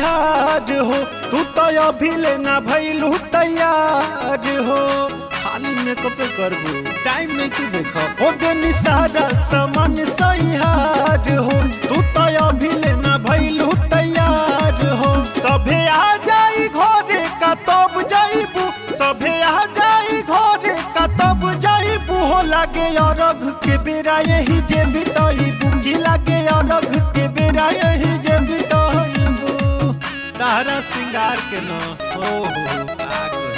बिहार हो तू तो अभी लेना भैलू तैयार हो खाली मेकअप करबू टाइम नहीं तू देखो हो देनी सारा सामान सहिहार हो तू तो अभी लेना भैलू तैयार हो सभे आ जाई घरे का तब जाइबू सभे आ जाई घरे का तब जाइबू हो लागे अरघ के बेरा यही जे बिताइबू की लागे अरघ के बेरा यही जे बिताइबू तारा सिंगार के न ओ हो का कही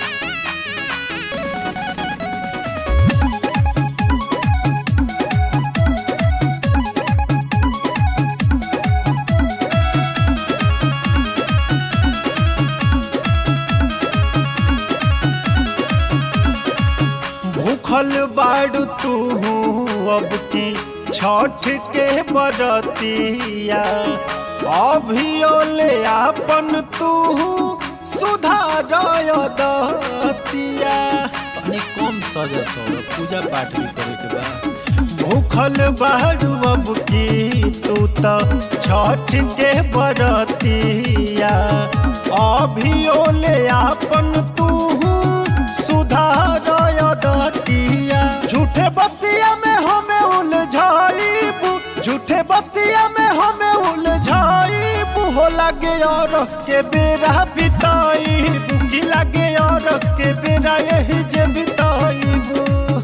भूखल बाड़ू तू अब की छठ के बरतिया अभियो ले आपन तू सुधार दतिया तनी कम सजा सो पूजा पाठ भी करे के बा भूखल बाड़ू अब की तू तो छठ के बरतिया अभियो ले आपन तू सुधार दतिया झूठे बतिया में हमें उलझाइबू झूठे बतिया में हमें उलझाइबू हो लगे और के बेरा बिताइबू की लगे और के बेरा यही जे बिताइबू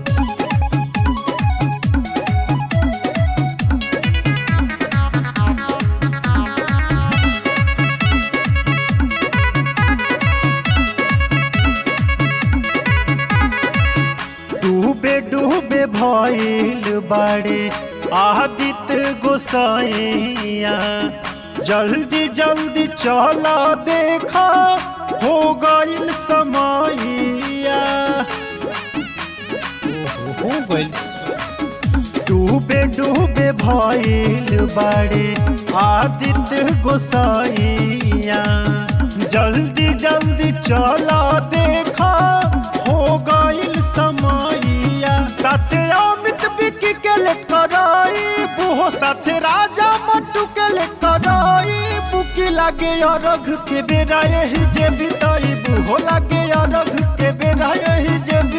डूबे डूबे भइल बाड़े आदित्य गोसाइया जल्दी जल्दी चला देखा हो गइल समैया हो गइल डूबे डूबे भइल बाड़े आदित्य गोसाइया जल्दी जल्दी चला देखा हो गइल समैया साथे अमित बिकी के ले कराई बुहो साथे राजा मट्टू के ले कराई बुकी लागे अरघ के बेरा यही जे बिताई बुहो लागे अरघ के बेरा यही जे